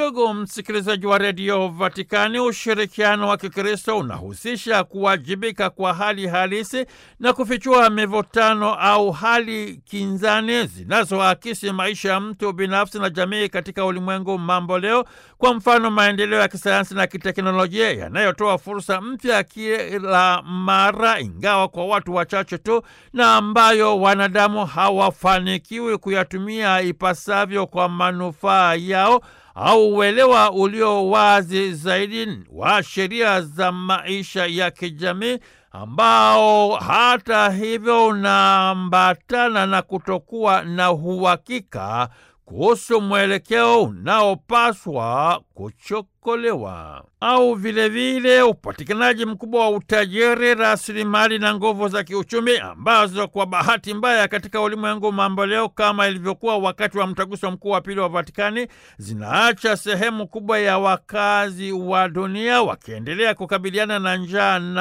Ndugu msikilizaji wa redio Vatikani, ushirikiano wa Kikristo unahusisha kuwajibika kwa hali halisi na kufichua mivutano au hali kinzani zinazoakisi maisha ya mtu binafsi na jamii katika ulimwengu mambo leo. Kwa mfano, maendeleo ya kisayansi na kiteknolojia yanayotoa fursa mpya kila mara, ingawa kwa watu wachache tu, na ambayo wanadamu hawafanikiwi kuyatumia ipasavyo kwa manufaa yao au uelewa ulio wazi zaidi wa sheria za maisha ya kijamii ambao hata hivyo unaambatana na kutokuwa na uhakika kuhusu mwelekeo unaopaswa kuchokolewa au vilevile upatikanaji mkubwa wa utajiri, rasilimali na nguvu za kiuchumi ambazo kwa bahati mbaya katika ulimwengu mambo leo, kama ilivyokuwa wakati wa mtaguso mkuu wa pili wa Vatikani, zinaacha sehemu kubwa ya wakazi wa dunia wakiendelea kukabiliana na njaa